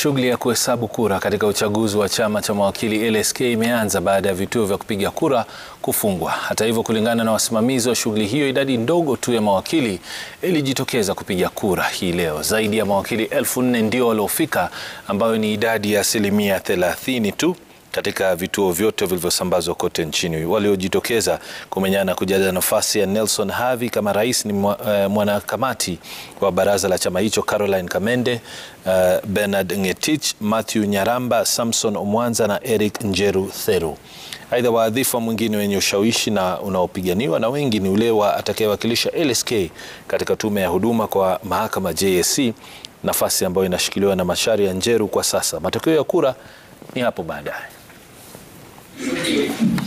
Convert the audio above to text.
Shughuli ya kuhesabu kura katika uchaguzi wa chama cha mawakili LSK imeanza baada ya vituo vya kupiga kura kufungwa. Hata hivyo, kulingana na wasimamizi wa shughuli hiyo, idadi ndogo tu ya mawakili ilijitokeza kupiga kura hii leo. Zaidi ya mawakili elfu nne ndio waliofika, ambayo ni idadi ya asilimia thelathini tu katika vituo vyote vilivyosambazwa kote nchini. Waliojitokeza kumenyana kujaza nafasi ya Nelson Havi kama rais ni mwanakamati wa baraza la chama hicho Caroline Kamende, uh, Bernard Ngetich, Matthew Nyaramba, Samson Omwanza na Eric Njeru Theru. Aidha, wadhifa mwingine wenye ushawishi na unaopiganiwa na wengi ni ule wa atakayewakilisha LSK katika tume ya huduma kwa mahakama JSC, nafasi ambayo inashikiliwa na Macharia Njeru kwa sasa. Matokeo ya kura ni hapo baadaye.